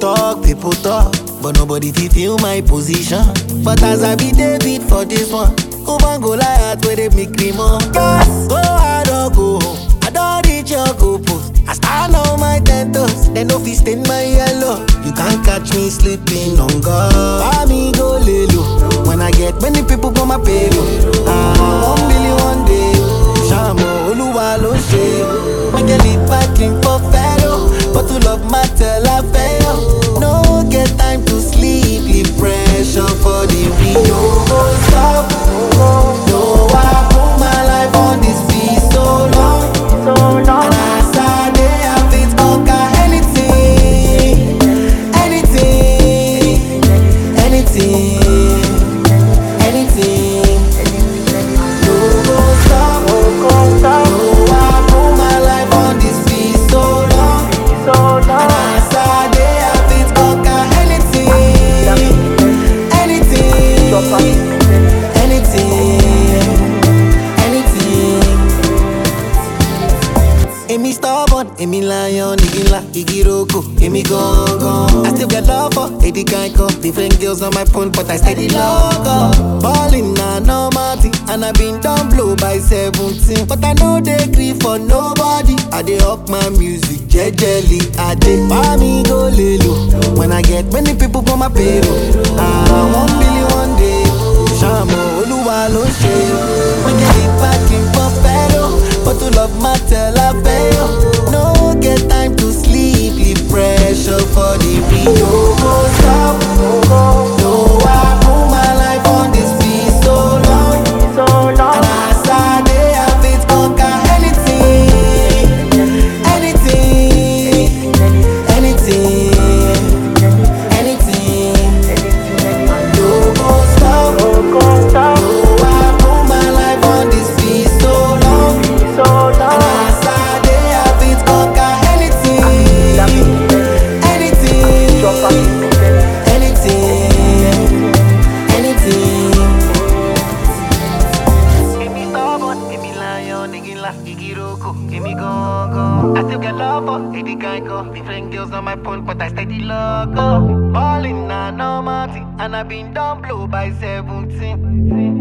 talk, people talk, but nobody fit feel my position. But as I be David for this one, Oban Goliath where they make me more. Yes, go hard or go home. I don't reach your goal post. I stand on my ten toes, they no fit stain my yellow. You can't catch me sleeping on God. Buy me go lay low. When I get many people for my payroll. Ah, one billion one day. Shamo Oluwa ló ṣe. Make a lead packing for Pharaoh. But to love matter la fail. No get time to sleep, leave pressure for the real. No go stop. No, I put my life on this beat so long. And as I dey, I fit conquer anything, anything, anything, anything. No go stop. No, I put my life on this beat so long. And as I dey, I fit conquer anything, anything, anything. Èmi stubborn, èmi lion, igi ńlá, igi roko, èmi gangan. I still get love for Eddie Kanko. Different girls on my phone, but I steady love up. Ballin' na normal thing, and I been down blow by 17. But I no dey gree for nobody. I dey up my music jejely. I dey buy me go lelo. When I get many people for my payroll. Ah, one billion one day. Ṣàmọ̀ Olúwa ló ṣe. Wọ́n jẹ́ ìpàkín pọ̀ fẹ́ lọ. But to love matter la fail. No get time to sleep, leave pressure for the real. No go stop. No, I put my life on this beat so long. And as I dey, I fit conquer anything, anything, anything, anything. No go stop. No, I put my life on this beat so long. And as I dey, I fit conquer anything, anything, anything. Èmi stubborn, èmi lion, igi ńlá, igi roko, èmi gangan. I still get love for Eddie Kanko. Different girls on my phone, but I steady love up. Ballin' na normal thing, and I been down blow by 17.